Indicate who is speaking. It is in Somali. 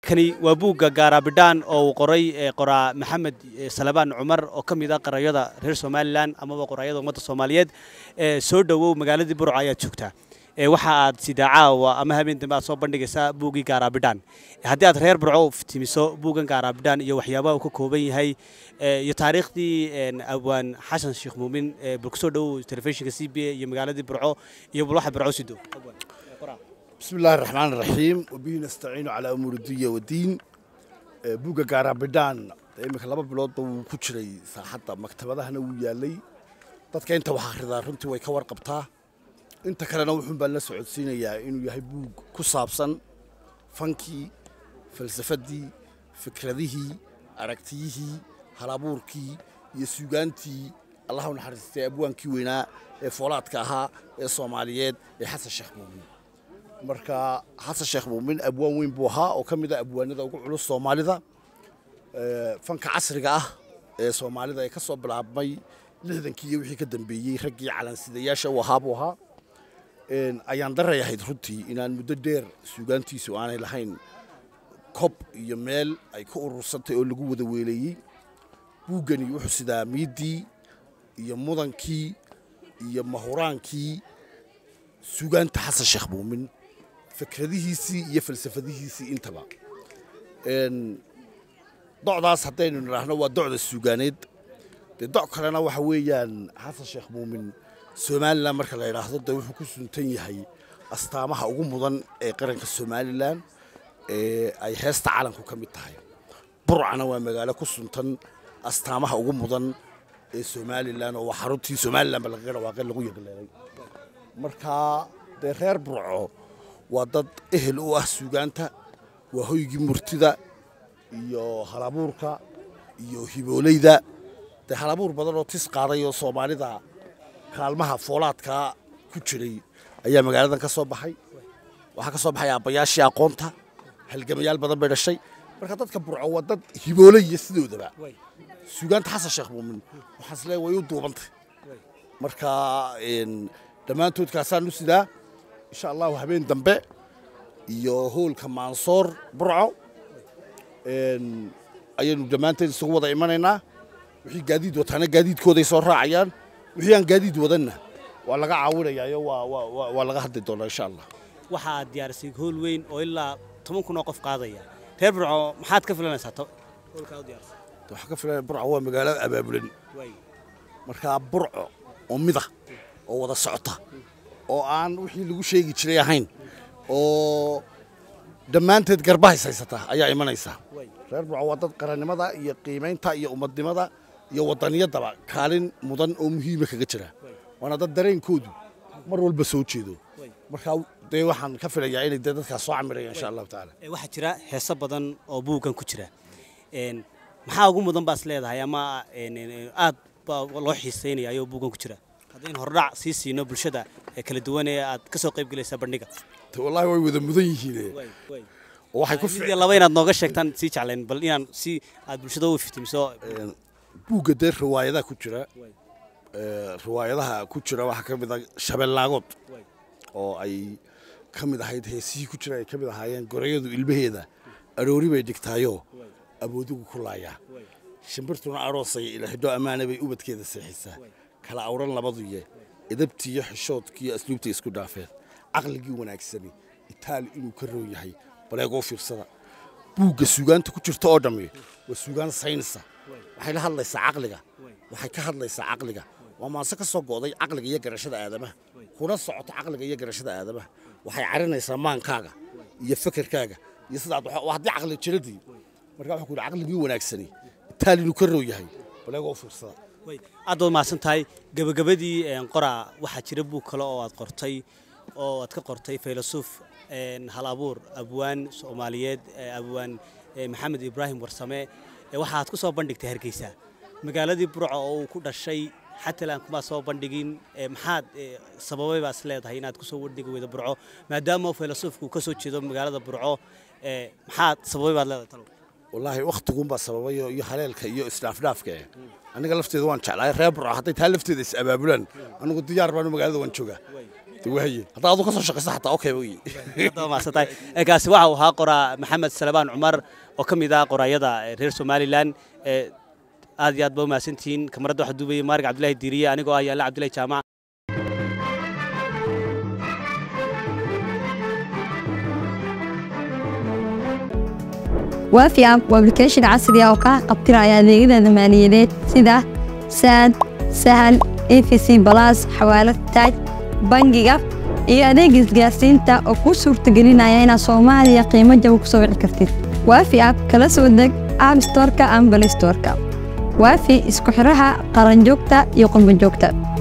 Speaker 1: kani waa buugga gaaraabidhaan oo uu qoray qoraa maxamed salabaan cumar oo ka mid ah qarayada reer somalilan amaba qoraayada ummadda soomaaliyeed soo dhowow magaaladii burco ayaad joogtaa waxa aad sidaa caawa ama habeen dambe aad soo bandhigaysaa buuggii gaaraabidhaan haddii aad reer burco timiso buuggan gaaraabidhaan iyo waxyaabaha uu ka kooban yahay iyo taariikhdii abwaan xasan sheekh muumin bal kusoo dhowow telefishinka c b a iyo magaaladii burco iyo bal waxa burco sido
Speaker 2: بسم الله الرحمن الرحيم وبه نستعين على أمور الدنيا والدين بوغا غارابدان imika laba biloodba wuu ku jiray saaxadda maktabadahana wuu yaalay dadka inta wax akhridaa runtii way ka warqabtaa inta kalena wuxuun baan la socodsiinayaa inuu yahay buug ku saabsan fankii falsafaddii fikradihii aragtiyihii halabuurkii iyo suugaantii allah u naxariistay abwaankii weynaa ee foolaadka ahaa ee soomaaliyeed ee xasan sheekh muumin marka xasan sheekh muumin abwaan weyn buu ahaa oo ka mid ah abwaanada ugu culus soomaalida fanka casriga ah ee soomaalida ee ka soo bilaabmay lixdankii iyo wixii ka dambeeyey raggii calansidayaasha u ahaa buu ahaa ayaan daray ahayd runtii inaan muddo dheer suugaantiisu aanay lahayn kob iyo meel ay ka urursantay oo lagu wada weeleeyey buuggani wuxuu sidaa miiddii iyo mudankii iyo mahuraankii suugaanta xasan sheekh muumin fikradihiisii iyo falsafadihiisii intaba docdaas haddaynu nidhaahno waa docda suugaaneed dee doc kalena waxa weeyaan xasan sheekh muumin somalilan marka la yidhaahdo dee wuxuu ku suntan yahay astaamaha ugu mudan ee qaranka somalilan ee ay heesta calanku ka mid tahay burcana waa magaalo ku suntan astaamaha ugu mudan ee somalilan oo waa xaruntii somalilanba lagaga dhawaaqay lagu yaqleelay marka dee reer burco waa dad ehel u ah suugaanta waa hoygii murtida iyo halabuurka iyo hiboolayda dee halabuur badan oo tis qaaday oo soomaalida kaalmaha foolaadkaa ku jiray ayaa magaaladan ka soo baxay waxaa ka soo baxay aabbayaashii aqoonta halgamayaal badan bay dhashay marka dadka burco waa dad hiboolaya sidoodaba suugaanta xasan sheekh muumin waxaan isleeyahay way u duubantay marka dhammaantood kaasaan u sidaa insha allahu habeen dambe iyo hoolka maansoor burco ayaynu dhammaanteed isugu wada imanaynaa wixii gaadiid wataana gaadiidkooday soo raacayaan wixii aan gaadiid wadanna waa laga caawinayaayo waa laga hadli doonaa insha allah
Speaker 1: waxa aad diyaarisay hool weyn oo ilaa toban kun oo qof qaadaya reer burco maxaad ka filanaysaa hoolkaa u diyaarisay
Speaker 2: waxaa ka filanaya burco waa magaalo abaabulan markaa burco oo mida oo wada socota oo aan wixii lagu sheegi jiray ahayn oo dhammaanteed garbahays haysata ayaa imanaysa reer burco waa dad qarannimada iyo qiimaynta iyo ummadnimada iyo wadaniyadaba kaalin mudan oo muhiima kaga jira waana dad dareenkoodu mar walba soo jeedo markaa dee waxaan ka filayaa inay dee dadkaas soo camirayaan insha allahu tacaala
Speaker 1: waxaa jira heeso badan oo buuggan ku jira maxaa ugu mudan baas leedahay ama aad baa loo xiisaynaya ayoo buuggan ku jira haddaynu hordhac sii siino bulshada kala duwan ee aad ka soo qayb gelaysa bandhiga
Speaker 2: wallahi way wada mudan yihiin waxay ku
Speaker 1: mid laba inaad nooga sheegtaan sii jeclayn bal inaan si aad bulshada u fiftimiso
Speaker 2: buugga dee riwaayadaha ku jira riwaayadaha ku jira waxaa ka mid ah shabeellaagood oo ay ka mid ahayd heesihii ku jira ay ka mid ahaayeen gorayadu ilmaheeda aroori bay dhigtaayo aboodigu ku laayaa shimbirtuna aroosaya ilaahidho ammaana bay ubadkeeda seexisaa kala awran labaduye edabtiiyo xishoodkiiyo asluubta isku dhaafeen caqligii wanaagsani itaali inuu ka roon yahay baleegoo fiirsada buugga suugaanta ku jirta oo dhammi waa suugaan saynisa waxay la hadlaysaa caqliga waxay ka hadlaysaa caqliga waa maanse ka soo go'day caqliga iyo garashada aadamaha kuna socoto caqliga iyo garashada aadamaha waxay carinaysaa maankaaga iyo fekerkaaga iyo sidaad waa haddii caqli jiradii marka wuxuu ku yidhi caqligii wanaagsani itaali inuu ka roon yahay baleegoo fiirsada
Speaker 1: aad baad mahadsan tahay gebagabadii qoraa waxaa jira buug kale oo aad qortay oo aad ka qortay faylasuuf hal abuur abwaan soomaaliyeed abwaan maxamed ibraahim warsame waxaad ku soo bandhigtay hargeysa magaaladii burco oo uu ku dhashay xatalan kumaa soo bandhigin maxaad sababay baas leedahay inaad kusoo bandhigi weydo burco maadaama faylasuufku ka soo jeedo magaalada burco maxaad sababay baad leedahay talo
Speaker 2: wallaahi wakhtigunbaa sababayo iyo haleelka iyo isdhaafdhaafka eh aniga lafteeda waan jeclahay reer burco hadday taa lafteeda is abaabulaan anigu diyaar baanu magaalada waan joogaa De waaye haddaa adu ka soo shaqaysa xataa okay wey
Speaker 1: Hadda waa mahadsantahay Ee, kaasi waxa uu ahaa qoraa maxamed salebaan cumar oo ka mid ah qoraayada ee, reer somalilan ee, aad iyo aad ba u mahadsantihiin kamaradda waxaa duubayay maarig cabdilaahi diiriye anigoo ah yaalla cabdillahi jaamac
Speaker 3: waafi app waa application casri ah oo kaa qabtiraya adeegyada maaliyadeed sida saad sahal efc balas xawaalad taaj bangiga iyo adeega isgaarsiinta oo kuu suurtagelinaya inaad soomaaliya qiimo jaba ku soo wici kartid waafi app kala soo deg app storeka ama play storeka waafi isku xiraha qaranjoogta iyo qurbanjoogta